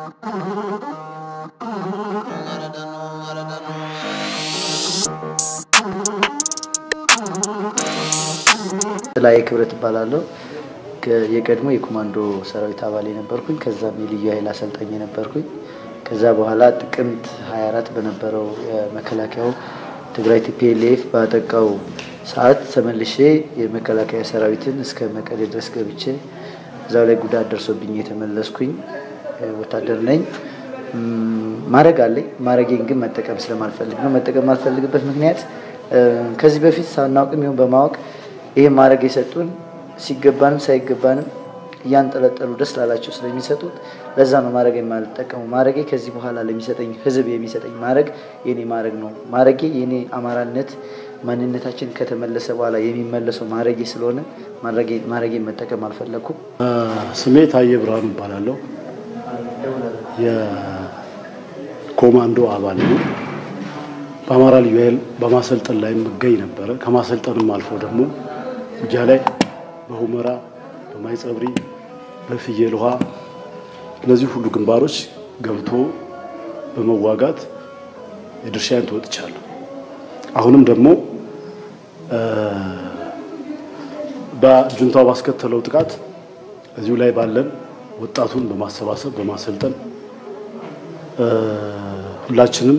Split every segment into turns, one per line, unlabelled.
ላይ ክብረት እባላለሁ። የቀድሞ የኮማንዶ ሰራዊት አባል የነበርኩኝ ከዛም የልዩ ኃይል አሰልጣኝ የነበርኩኝ ከዛ በኋላ ጥቅምት 24 በነበረው የመከላከያው ትግራይ ቲፒኤልኤፍ ባጠቃው ሰዓት ተመልሼ የመከላከያ ሰራዊትን እስከ መቀሌ ድረስ ገብቼ እዛው ላይ ጉዳት ደርሶብኝ የተመለስኩኝ ወታደር ነኝ። ማድረግ አለኝ። ማድረጌን ግን መጠቀም ስለማልፈልግ ነው። መጠቀም የማልፈልግበት ምክንያት ከዚህ በፊት ሳናውቅም ይሁን በማወቅ ይህ ማድረግ የሰጡን ሲገባንም ሳይገባንም እያንጠለጠሉ ደስ ላላቸው ስለሚሰጡት ለዛ ነው ማድረግ የማልጠቀሙ። ማድረጌ ከዚህ በኋላ ለሚሰጠኝ ህዝብ የሚሰጠኝ ማድረግ የኔ ማድረግ ነው። ማድረጌ የኔ አማራነት ማንነታችን ከተመለሰ በኋላ የሚመለሰው ማድረጌ ስለሆነ ማድረጌን መጠቀም አልፈለግኩም።
ስሜ ታዬ ብርሃኑ እባላለሁ። የኮማንዶ አባል ነው። በአማራ ልዩ ኃይል በማሰልጠን ላይ የምገኝ ነበረ። ከማሰልጠንም አልፎ ደግሞ ውጊያ ላይ በሁመራ፣ በማይጸብሪ፣ በፍየል ውሃ እነዚህ ሁሉ ግንባሮች ገብቶ በመዋጋት የድርሻዬን ተወጥቻለሁ። አሁንም ደግሞ በጁንታው ባስከተለው ጥቃት እዚሁ ላይ ባለን ወጣቱን በማሰባሰብ በማሰልጠን ሁላችንም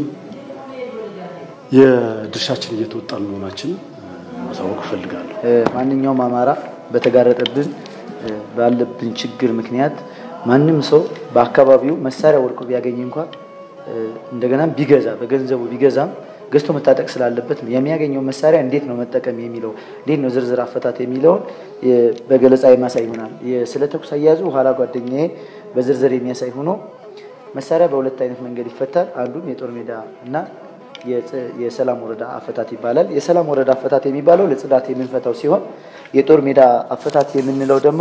የድርሻችን እየተወጣን መሆናችን ማሳወቅ እፈልጋለሁ።
ማንኛውም አማራ በተጋረጠብን ባለብን ችግር ምክንያት ማንም ሰው በአካባቢው መሳሪያ ወድቆ ቢያገኝ እንኳን እንደገና ቢገዛ በገንዘቡ ቢገዛም ገዝቶ መታጠቅ ስላለበት ነው። የሚያገኘው መሳሪያ እንዴት ነው መጠቀም የሚለው እንዴት ነው ዝርዝር አፈታት የሚለውን በገለጻ የሚያሳይ ይሆናል። ስለ ተኩስ አያያዙ ኋላ ጓደኛዬ በዝርዝር የሚያሳይ ሆኖ መሳሪያ በሁለት አይነት መንገድ ይፈታል። አንዱም የጦር ሜዳ እና የሰላም ወረዳ አፈታት ይባላል። የሰላም ወረዳ አፈታት የሚባለው ለጽዳት የምንፈታው ሲሆን የጦር ሜዳ አፈታት የምንለው ደግሞ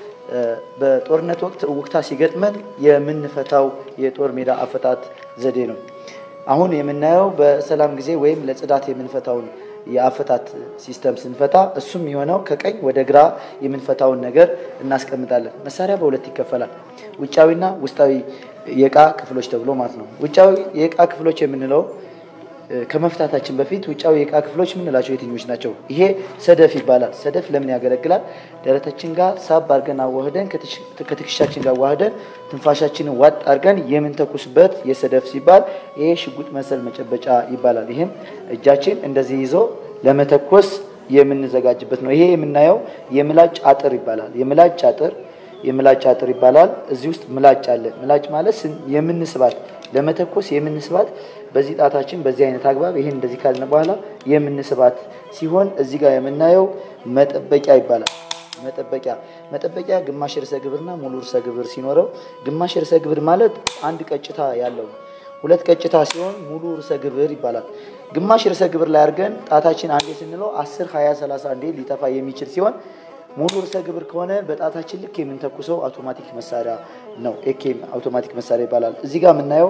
በጦርነት ወቅት እውቅታ ሲገጥመን የምንፈታው የጦር ሜዳ አፈታት ዘዴ ነው። አሁን የምናየው በሰላም ጊዜ ወይም ለጽዳት የምንፈታውን የአፈታት ሲስተም ስንፈታ እሱም የሆነው ከቀኝ ወደ ግራ የምንፈታውን ነገር እናስቀምጣለን። መሳሪያ በሁለት ይከፈላል፣ ውጫዊና ውስጣዊ የእቃ ክፍሎች ተብሎ ማለት ነው። ውጫዊ የእቃ ክፍሎች የምንለው ከመፍታታችን በፊት ውጫዊ የእቃ ክፍሎች የምንላቸው የትኞች ናቸው? ይሄ ሰደፍ ይባላል። ሰደፍ ለምን ያገለግላል? ደረታችን ጋር ሳብ አድርገን አዋህደን ከትከሻችን ጋር ዋህደን ትንፋሻችንን ዋጥ አድርገን የምንተኩስበት የሰደፍ ሲባል ይሄ ሽጉጥ መሰል መጨበጫ ይባላል። ይህም እጃችን እንደዚህ ይዞ ለመተኮስ የምንዘጋጅበት ነው። ይሄ የምናየው የምላጭ አጥር ይባላል። የምላጭ አጥር የምላጭ አጥር ይባላል። እዚህ ውስጥ ምላጭ አለ። ምላጭ ማለት የምንስባት ለመተኮስ የምንስባት በዚህ ጣታችን በዚህ አይነት አግባብ ይህን እንደዚህ ካልን በኋላ የምንስባት ሲሆን እዚህ ጋር የምናየው መጠበቂያ ይባላል። መጠበቂያ መጠበቂያ ግማሽ ርዕሰ ግብርና ሙሉ ርዕሰ ግብር ሲኖረው ግማሽ ርዕሰ ግብር ማለት አንድ ቀጭታ ያለው ሁለት ቀጭታ ሲሆን ሙሉ ርዕሰ ግብር ይባላል። ግማሽ ርዕሰ ግብር ላይ አድርገን ጣታችን አንዴ ስንለው 10 20 30 አንዴ ሊጠፋ የሚችል ሲሆን ሙሉ ርዕሰ ግብር ከሆነ በጣታችን ልክ የምንተኩሰው አውቶማቲክ መሳሪያ ነው። ኤኬም አውቶማቲክ መሳሪያ ይባላል። እዚህ ጋር የምናየው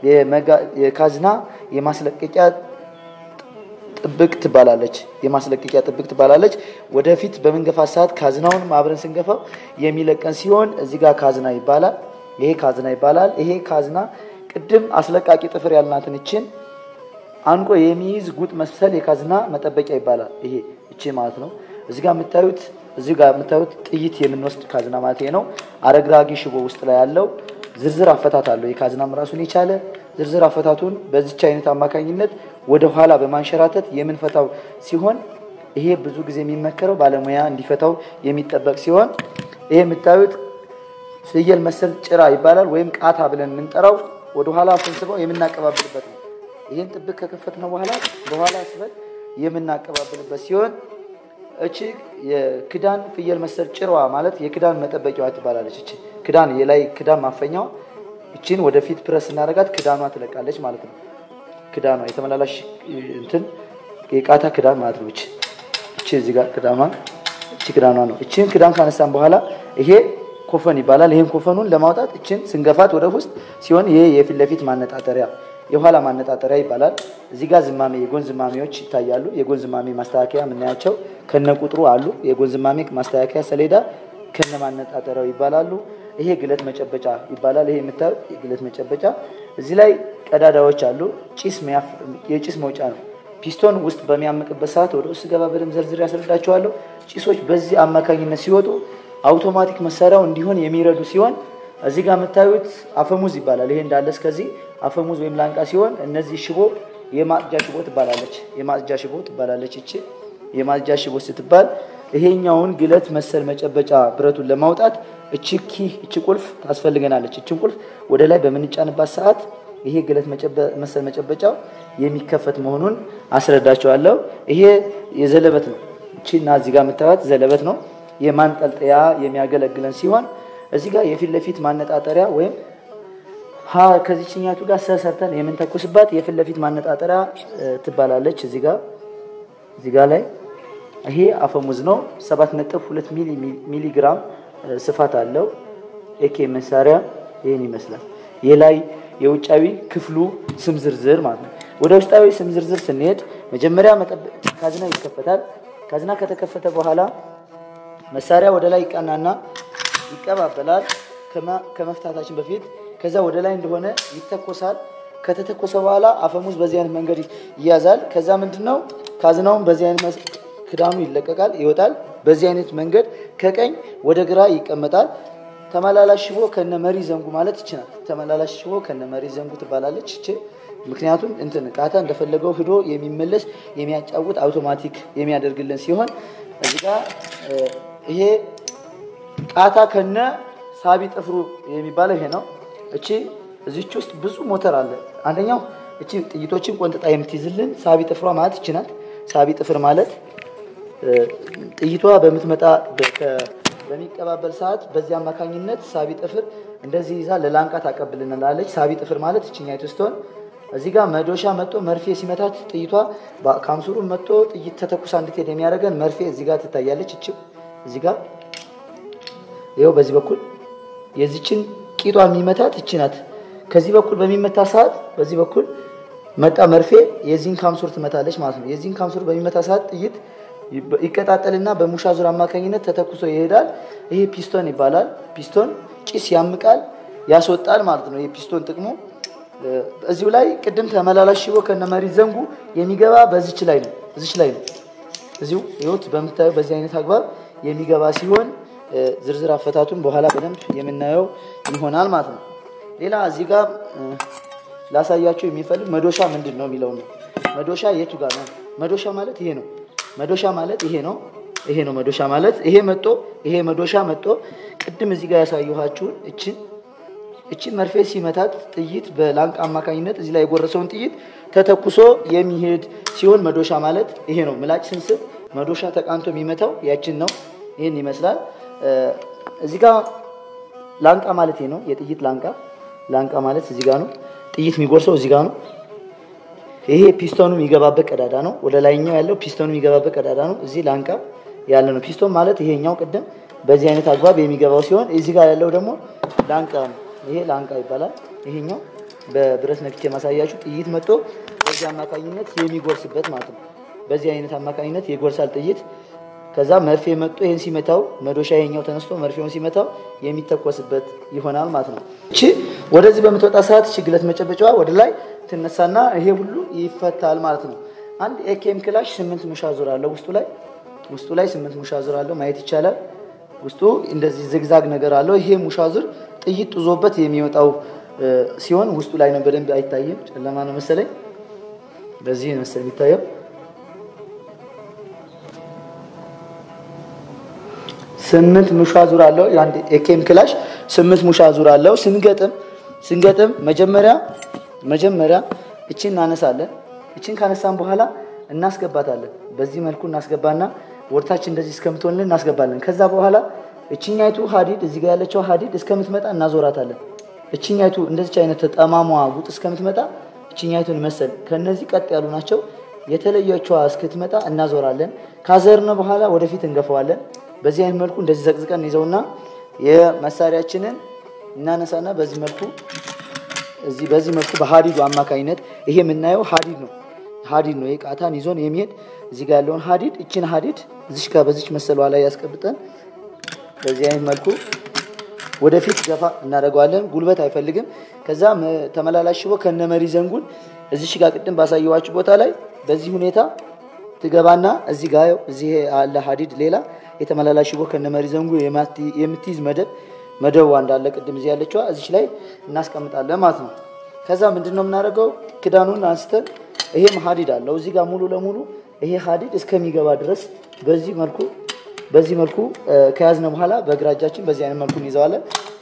የካዝና የማስለቀቂያ ጥብቅ ትባላለች። የማስለቀቂያ ጥብቅ ትባላለች። ወደፊት በምንገፋ ሰዓት ካዝናውንም አብረን ስንገፋው የሚለቀን ሲሆን እዚህ ጋር ካዝና ይባላል። ይሄ ካዝና ይባላል። ይሄ ካዝና ቅድም አስለቃቂ ጥፍር ያልናትን እችን አንቆ የሚይዝ ጉጥ መሰል የካዝና መጠበቂያ ይባላል። ይሄ እቺ ማለት ነው። እዚህ ጋር የምታዩት እዚህ ጋር የምታዩት ጥይት የምንወስድ ካዝና ማለት ነው። አረግራጊ ሽቦ ውስጥ ላይ ያለው ዝርዝር አፈታት አለው። የካዝናም ራሱን የቻለ ዝርዝር አፈታቱን በዚች አይነት አማካኝነት ወደ ኋላ በማንሸራተት የምንፈታው ሲሆን ይሄ ብዙ ጊዜ የሚመከረው ባለሙያ እንዲፈታው የሚጠበቅ ሲሆን ይሄ የምታዩት ፍየል መሰል ጭራ ይባላል። ወይም ቃታ ብለን የምንጠራው ወደ ኋላ ስንስበው የምናቀባብልበት ነው። ይህን ጥብቅ ከከፈት ነው በኋላ በኋላ ስበት የምናቀባብልበት ሲሆን እቺ የክዳን ፍየል መሰል ጭራዋ ማለት የክዳን መጠበቂያዋ ትባላለች። እቺ ክዳን የላይ ክዳን ማፈኛዋ እቺን ወደፊት ፕረስ እናደርጋት ክዳኗ ትለቃለች ማለት ነው። ክዳኗ የተመላላሽ እንትን የቃታ ክዳን ማለት ነው። እቺ እቺ እዚህ ጋር ክዳኗ እቺ ክዳኗ ነው። እቺን ክዳን ካነሳን በኋላ ይሄ ኮፈን ይባላል። ይሄን ኮፈኑን ለማውጣት እችን ስንገፋት ወደ ውስጥ ሲሆን ይሄ የፊት ለፊት ማነጣጠሪያ የኋላ ማነጣጠሪያ ይባላል። እዚህ ጋር ዝማሜ የጎን ዝማሜዎች ይታያሉ። የጎን ዝማሜ ማስተካከያ የምናያቸው ከነ ቁጥሩ አሉ። የጎን ዝማሜ ማስተካከያ ሰሌዳ ከነ ማነጣጠሪያው ይባላሉ። ይሄ ግለት መጨበጫ ይባላል። ይሄ የምታዩት የግለት መጨበጫ እዚህ ላይ ቀዳዳዎች አሉ። ጭስ የጭስ መውጫ ነው። ፒስቶን ውስጥ በሚያምቅበት ሰዓት ወደ ውስጥ ገባ በደንብ ዘርዝር ያስረዳቸዋለሁ። ጭሶች በዚህ አማካኝነት ሲወጡ አውቶማቲክ መሳሪያው እንዲሆን የሚረዱ ሲሆን እዚህ ጋር የምታዩት አፈሙዝ ይባላል። ይሄ እንዳለ እስከዚህ አፈሙዝ ወይም ላንቃ ሲሆን እነዚህ ሽቦ የማጽጃ ሽቦ ትባላለች። የማጽጃ ሽቦ ትባላለች። እቺ የማጽጃ ሽቦ ስትባል ይሄኛውን ግለት መሰል መጨበጫ ብረቱን ለማውጣት እቺ ኪ እቺ ቁልፍ ታስፈልገናለች። እቺን ቁልፍ ወደ ላይ በምንጫንባት ሰዓት ይሄ ግለት መሰል መጨበጫው የሚከፈት መሆኑን አስረዳቸዋለሁ። ይሄ የዘለበት ነው። እቺና እዚህ ጋር የምታዩት ዘለበት ነው። የማንጠልጠያ የሚያገለግለን ሲሆን እዚህ ጋር የፊት ለፊት ማነጣጠሪያ ወይም ሀ ከዚችኛቱ ጋር ሰሰርተን የምንተኩስባት የፊት ለፊት ማነጣጠሪያ ትባላለች። እዚህ ጋር እዚህ ጋር ላይ ይሄ አፈሙዝ ነው። 7.2 ሚሊ ግራም ስፋት አለው። ኤኬ መሳሪያ ይህን ይመስላል። ይህ ላይ የውጫዊ ክፍሉ ስም ዝርዝር ማለት ነው። ወደ ውስጣዊ ስም ዝርዝር ስንሄድ መጀመሪያ ካዝና ይከፈታል። ካዝና ከተከፈተ በኋላ መሳሪያ ወደ ላይ ይቃናና ይቀባበላል ከመፍታታችን በፊት ከዛ ወደ ላይ እንደሆነ ይተኮሳል። ከተተኮሰ በኋላ አፈሙዝ በዚህ አይነት መንገድ ይያዛል። ከዛ ምንድን ነው ካዝናውን በዚህ አይነት ክዳኑ ይለቀቃል፣ ይወጣል። በዚህ አይነት መንገድ ከቀኝ ወደ ግራ ይቀመጣል። ተመላላሽ ሽቦ ከነ መሪ ዘንጉ ማለት ይችላል። ተመላላሽ ሽቦ ከነ መሪ ዘንጉ ትባላለች እቺ። ምክንያቱም እንትን ቃታ እንደፈለገው ሂዶ የሚመለስ የሚያጫውት አውቶማቲክ የሚያደርግልን ሲሆን እዚህ ጋር ይሄ ቃታ ከነ ሳቢ ጥፍሩ የሚባለው ይሄ ነው። እቺ እዚች ውስጥ ብዙ ሞተር አለ። አንደኛው እቺ ጥይቶችን ቆንጥጣ የምትይዝልን ሳቢ ጥፍሯ ማለት ይቺ ናት። ሳቢ ጥፍር ማለት ጥይቷ በምትመጣ በሚቀባበል ሰዓት በዚህ አማካኝነት ሳቢ ጥፍር እንደዚህ ይዛ ለላንቃ ታቀብልናለች። ሳቢ ጥፍር ማለት እችኛይቱ ስትሆን እዚህ ጋር መዶሻ መጦ መርፌ ሲመታት ጥይቷ ካምሱሩ መጦ ጥይት ተተኩሳ እንድትሄድ የሚያደርገን መርፌ እዚህ ጋር ትታያለች። እችው እዚህ ጋር ይኸው በዚህ በኩል የዚችን ቂጧ የሚመታት እቺ ናት። ከዚህ በኩል በሚመታ ሰዓት በዚህ በኩል መጣ መርፌ የዚህን ካምሱር ትመታለች ማለት ነው። የዚህን ካምሱር በሚመታ ሰዓት ጥይት ይቀጣጠልና በሙሻ ዙር አማካኝነት ተተኩሶ ይሄዳል። ይሄ ፒስቶን ይባላል። ፒስቶን ጭስ ያምቃል፣ ያስወጣል ማለት ነው። ይሄ ፒስቶን ጥቅሙ እዚሁ ላይ ቅድም ተመላላሽ ሽቦ ከነመሪ ዘንጉ የሚገባ በዚች ላይ ነው። እዚች ላይ ነው። እዚሁ ይኸውት በምታየው በዚህ አይነት አግባብ የሚገባ ሲሆን ዝርዝር አፈታቱን በኋላ በደንብ የምናየው ይሆናል ማለት ነው። ሌላ እዚህ ጋር ላሳያቸው የሚፈልግ መዶሻ ምንድን ነው የሚለው ነው። መዶሻ የቱ ጋር ነው? መዶሻ ማለት ይሄ ነው። መዶሻ ማለት ይሄ ነው። ይሄ ነው መዶሻ ማለት ይሄ መጦ ይሄ መዶሻ መጦ ቅድም እዚህ ጋር ያሳየኋችሁን እችን እችን መርፌ ሲመታት ጥይት በላንቃ አማካኝነት እዚህ ላይ የጎረሰውን ጥይት ተተኩሶ የሚሄድ ሲሆን መዶሻ ማለት ይሄ ነው። ምላጭ ስንስብ መዶሻ ተቃንቶ የሚመታው ያችን ነው። ይህን ይመስላል። እዚህ ጋር ላንቃ ማለት ይሄ ነው። የጥይት ላንቃ ላንቃ ማለት እዚህ ጋር ነው። ጥይት የሚጎርሰው እዚህ ጋር ነው። ይሄ ፒስቶኑ የሚገባበት ቀዳዳ ነው። ወደ ላይኛው ያለው ፒስቶኑ የሚገባበት ቀዳዳ ነው። እዚህ ላንቃ ያለ ነው። ፒስቶን ማለት ይሄኛው ቅድም በዚህ አይነት አግባብ የሚገባው ሲሆን እዚህ ጋር ያለው ደግሞ ላንቃ ነው። ይሄ ላንቃ ይባላል። ይሄኛው በብረት ነክቼ ማሳያችሁ ጥይት መጥቶ በዚህ አማካኝነት የሚጎርስበት ማለት ነው። በዚህ አይነት አማካኝነት ይጎርሳል ጥይት። ከዛ መርፌ መጥቶ ይሄን ሲመታው መዶሻ ይሄኛው ተነስቶ መርፌውን ሲመታው የሚተኮስበት ይሆናል ማለት ነው። እቺ ወደዚህ በምትወጣ ሰዓት እቺ ግለት መጨበጫዋ ወደ ላይ ትነሳና ይሄ ሁሉ ይፈታል ማለት ነው። አንድ ኤኬም ክላሽ ስምንት ሙሻ ዙር አለው ውስጡ ላይ ውስጡ ላይ ስምንት ሙሻ ዙር አለው ማየት ይቻላል። ውስጡ እንደዚህ ዝግዛግ ነገር አለው። ይሄ ሙሻ ዙር ጥይት ጥዞበት የሚወጣው ሲሆን ውስጡ ላይ ነው። በደንብ አይታይም፣ ጨለማ ነው መሰለኝ። በዚህ መሰለኝ የሚታየው ስምንት ሙሻ ዙር አለው። የአንድ ኤኬም ክላሽ ስምንት ሙሻ ዙር አለው። ስንገጥም ስንገጥም መጀመሪያ መጀመሪያ እችን እናነሳለን። እችን ካነሳን በኋላ እናስገባታለን። በዚህ መልኩ እናስገባና ወርታች እንደዚህ እስከምትሆንልን እናስገባለን። ከዛ በኋላ እችኛይቱ ሀዲድ እዚህ ጋር ያለችው ሀዲድ እስከምትመጣ እናዞራታለን። እችኛይቱ እንደዚች አይነት ጠማሟ ጉጥ እስከምትመጣ እችኛይቱን መሰል ከነዚህ ቀጥ ያሉ ናቸው። የተለየችዋ እስክትመጣ እናዞራለን። ካዘርነ በኋላ ወደፊት እንገፈዋለን። በዚህ አይነት መልኩ እንደዚህ ዘቅዝቀን ይዘውና የመሳሪያችንን እናነሳና በዚህ መልኩ እዚህ በዚህ መልኩ በሀዲዱ አማካኝነት ይሄ የምናየው ሀዲድ ነው። ሀዲድ ነው። ቃታን ይዞን የሚሄድ እዚህ ጋር ያለውን ሀዲድ እችን ሀዲድ እዚች ጋር በዚች መሰሏ ላይ ያስቀብጠን በዚህ አይነት መልኩ ወደፊት ገፋ እናደርገዋለን። ጉልበት አይፈልግም። ከዛ ተመላላሽ ሽቦ ከነ መሪ ዘንጉን እዚህ ጋር ቅድም ባሳየዋችሁ ቦታ ላይ በዚህ ሁኔታ ትገባና እዚህ ጋር እዚህ አለ ሀዲድ ሌላ የተመላላሽ ሽቦ ከነ መሪ ዘንጉ የምትይዝ መደብ መደቧ እንዳለ ቅድም እዚህ ያለችዋ እዚች ላይ እናስቀምጣለን ማለት ነው። ከዛ ምንድን ነው የምናደርገው? ክዳኑን አንስተን ይሄም ሀዲድ አለው እዚህ ጋር ሙሉ ለሙሉ ይሄ ሀዲድ እስከሚገባ ድረስ በዚህ መልኩ በዚህ መልኩ ከያዝነ በኋላ በግራ እጃችን በዚህ አይነት መልኩ እንይዘዋለን።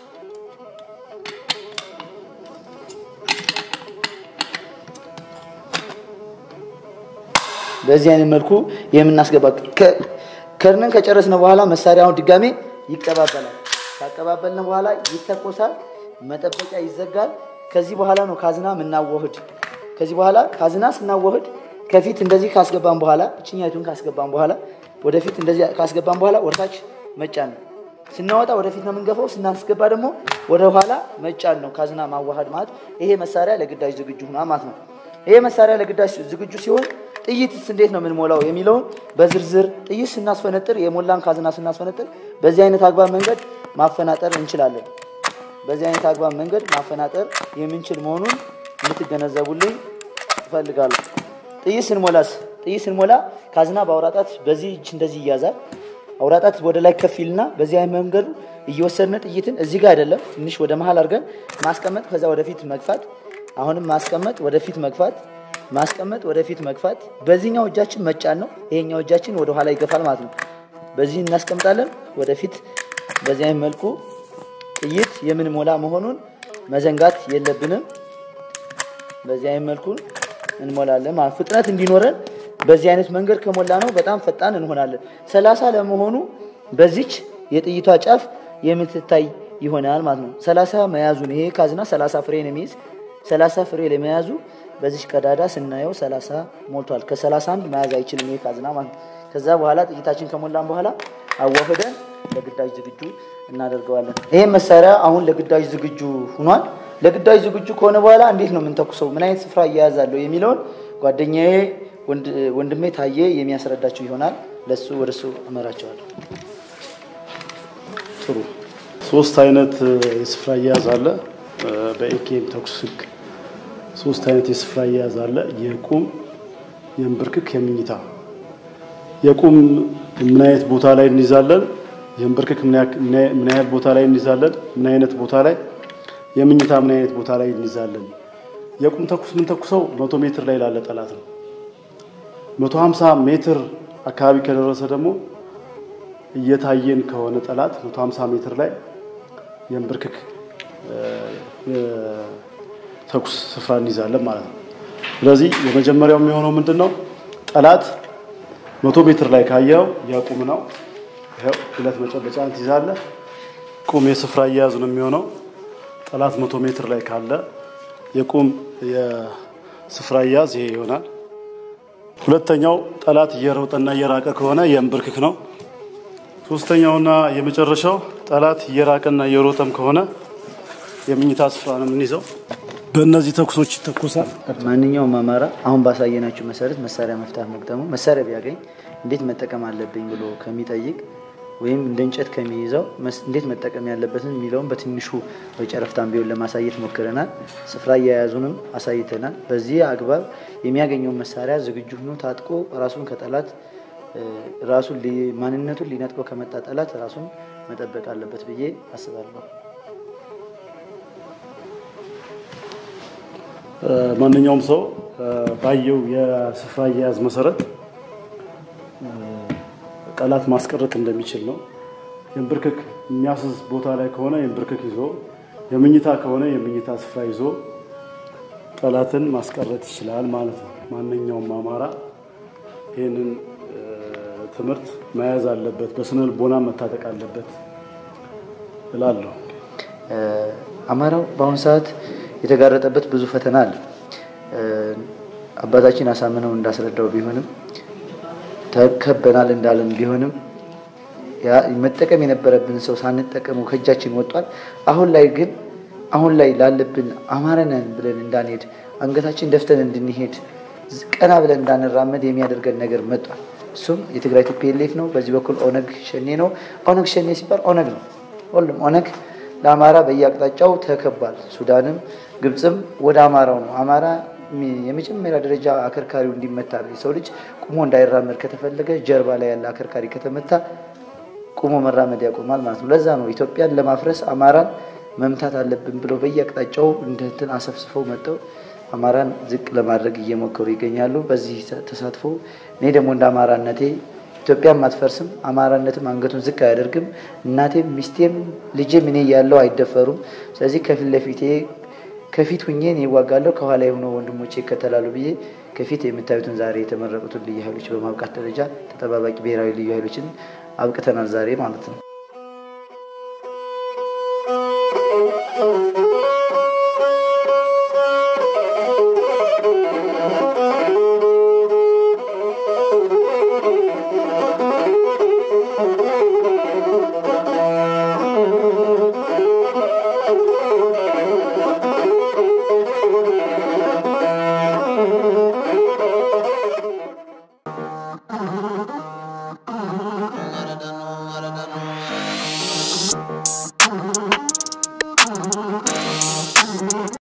በዚህ አይነት መልኩ የምናስገባ ከርነን ከጨረስነ በኋላ መሳሪያውን ድጋሜ ይቀባበላል። ካቀባበልን በኋላ ይተኮሳል። መጠበቂያ ይዘጋል። ከዚህ በኋላ ነው ካዝና ምናወህድ። ከዚህ በኋላ ካዝና ስናወህድ ከፊት እንደዚህ ካስገባን በኋላ እችኛቱን ካስገባን በኋላ ወደፊት እንደዚህ ካስገባን በኋላ ወደታች መጫን ነው። ስናወጣ ወደፊት ነው የምንገፋው። ስናስገባ ደግሞ ወደ ኋላ መጫን ነው። ካዝና ማዋሃድ ማለት ይሄ መሳሪያ ለግዳጅ ዝግጁ ሆኗ ማለት ነው። ይሄ መሳሪያ ለግዳጅ ዝግጁ ሲሆን ጥይትስ እንዴት ነው የምንሞላው የሚለውን በዝርዝር ጥይት ስናስፈነጥር የሞላን ካዝና ስናስፈነጥር በዚህ አይነት አግባብ መንገድ ማፈናጠር እንችላለን። በዚህ አይነት አግባብ መንገድ ማፈናጠር የምንችል መሆኑን እንድትገነዘቡልኝ እፈልጋለሁ። ጥይት ስንሞላስ ጥይት ስንሞላ ካዝና በአውራጣት በዚህ እጅ እንደዚህ ይያዛል። አውራጣት ወደ ላይ ከፍ ይልና በዚህ አይነት መንገዱ እየወሰድን ጥይትን እዚህ ጋር አይደለም ትንሽ ወደ መሀል አድርገን ማስቀመጥ፣ ከዛ ወደፊት መግፋት፣ አሁንም ማስቀመጥ፣ ወደፊት መግፋት፣ ማስቀመጥ፣ ወደፊት መግፋት። በዚህኛው እጃችን መጫን ነው። ይሄኛው እጃችን ወደ ኋላ ይገፋል ማለት ነው። በዚህ እናስቀምጣለን፣ ወደፊት በዚህ አይነት መልኩ ጥይት የምንሞላ መሆኑን መዘንጋት የለብንም። በዚህ አይነት መልኩ እንሞላለን ማለት ፍጥነት እንዲኖረን በዚህ አይነት መንገድ ከሞላ ነው በጣም ፈጣን እንሆናለን። ሰላሳ ለመሆኑ በዚች የጥይቷ ጫፍ የምትታይ ይሆናል ማለት ነው። ሰላሳ መያዙን ይሄ ካዝና ሰላሳ ፍሬ ነው የሚይዝ። ሰላሳ ፍሬ ለመያዙ በዚች ቀዳዳ ስናየው ሰላሳ ሞልቷል። ከሰላሳ አንድ መያዝ አይችልም ይሄ ካዝና ማለት ነው። ከዛ በኋላ ጥይታችን ከሞላን በኋላ አዋህደን ለግዳጅ ዝግጁ እናደርገዋለን። ይሄ መሳሪያ አሁን ለግዳጅ ዝግጁ ሆኗል። ለግዳጅ ዝግጁ ከሆነ በኋላ እንዴት ነው የምንተኩሰው፣ ምን አይነት ስፍራ እያያዛለሁ የሚለውን ጓደኛዬ ወንድሜ ታዬ የሚያስረዳቸው ይሆናል። ለሱ ወደ እሱ እመራቸዋለሁ።
ጥሩ። ሶስት አይነት የስፍራ አያያዝ አለ። በኤኬም ተኩስ ህግ ሶስት አይነት የስፍራ አያያዝ አለ። የቁም፣ የእንብርክክ፣ የምኝታ። የቁም ምን አይነት ቦታ ላይ እንይዛለን? የእንብርክክ ምን አይነት ቦታ ላይ እንይዛለን? ምን አይነት ቦታ ላይ የምኝታ ምን አይነት ቦታ ላይ እንይዛለን? የቁም ተኩስ ምን ተኩሰው መቶ ሜትር ላይ ላለ ጠላት ነው። መቶ ሀምሳ ሜትር አካባቢ ከደረሰ ደግሞ እየታየን ከሆነ ጠላት መቶ ሀምሳ ሜትር ላይ የእንብርክክ ተኩስ ስፍራ እንይዛለን ማለት ነው። ስለዚህ የመጀመሪያው የሚሆነው ምንድን ነው? ጠላት መቶ ሜትር ላይ ካየው የቁም ነው። ይኸው ሁለት መጨበጫ ትይዛለህ። ቁም የስፍራ አያያዝ ነው የሚሆነው። ጠላት መቶ ሜትር ላይ ካለ የቁም የስፍራ አያያዝ ይሄ ይሆናል። ሁለተኛው ጠላት እየሮጠና እየራቀ ከሆነ የእንብርክክ ነው። ሶስተኛውና የመጨረሻው ጠላት እየራቀና እየሮጠም ከሆነ የምኝታ ስፍራ ነው የምንይዘው። በእነዚህ ተኩሶች ይተኮሳል።
ማንኛውም አማራ አሁን ባሳየናችሁ መሰረት መሳሪያ መፍታት መግጠሙ መሳሪያ ቢያገኝ እንዴት መጠቀም አለብኝ ብሎ ከሚጠይቅ ወይም እንደ እንጨት ከሚይዘው እንዴት መጠቀም ያለበትን የሚለውን በትንሹ በጨረፍታን ቢሆን ለማሳየት ሞክረናል። ስፍራ አያያዙንም አሳይተናል። በዚህ አግባብ የሚያገኘውን መሳሪያ ዝግጁ ሆኖ ታጥቆ ራሱን ከጠላት ራሱን ማንነቱን ሊነጥቀው ከመጣ ጠላት ራሱን መጠበቅ አለበት ብዬ አስባለሁ።
ማንኛውም ሰው ባየው የስፍራ አያያዝ መሰረት ጠላት ማስቀረት እንደሚችል ነው። የእንብርክክ የሚያስዝ ቦታ ላይ ከሆነ የእንብርክክ ይዞ፣ የምኝታ ከሆነ የምኝታ ስፍራ ይዞ ጠላትን ማስቀረት ይችላል ማለት ነው። ማንኛውም አማራ ይህንን ትምህርት መያዝ አለበት፣ በስነ ልቦና መታጠቅ አለበት እላለሁ።
አማራው በአሁኑ ሰዓት የተጋረጠበት ብዙ ፈተና አለ። አባታችን አሳምነው እንዳስረዳው ቢሆንም ተከበናል እንዳለን ቢሆንም መጠቀም የነበረብን ሰው ሳንጠቀሙ ከእጃችን ወጧል። አሁን ላይ ግን አሁን ላይ ላለብን አማረነን ብለን እንዳንሄድ አንገታችን ደፍተን እንድንሄድ ቀና ብለን እንዳንራመድ የሚያደርገን ነገር መጧል። እሱም የትግራይ ቲፒኤልኤፍ ነው። በዚህ በኩል ኦነግ ሸኔ ነው። ኦነግ ሸኔ ሲባል ኦነግ ነው። ሁሉም ኦነግ ለአማራ በየአቅጣጫው ተከቧል። ሱዳንም ግብፅም ወደ አማራው ነው። አማራ የመጀመሪያ ደረጃ አከርካሪው እንዲመታ ነው። የሰው ልጅ ቁሞ እንዳይራመድ ከተፈለገ ጀርባ ላይ ያለ አከርካሪ ከተመታ ቁሞ መራመድ ያቆማል ማለት ነው። ለዛ ነው ኢትዮጵያን ለማፍረስ አማራን መምታት አለብን ብለው በየአቅጣጫው እንደ እንትን አሰፍስፈው መጥተው አማራን ዝቅ ለማድረግ እየሞከሩ ይገኛሉ። በዚህ ተሳትፎ እኔ ደግሞ እንደ አማራነቴ ኢትዮጵያም አትፈርስም፣ አማራነትም አንገቱን ዝቅ አያደርግም። እናቴም ሚስቴም ልጄም እኔ ያለው አይደፈሩም። ስለዚህ ከፊት ለፊቴ ከፊት ሁኜ እኔ እዋጋለሁ፣ ከኋላ የሆነ ወንድሞቼ ይከተላሉ ብዬ ከፊት የምታዩትን ዛሬ የተመረቁትን ልዩ ኃይሎች በማብቃት ደረጃ ተጠባባቂ ብሔራዊ ልዩ ኃይሎችን አብቅተናል ዛሬ ማለት ነው።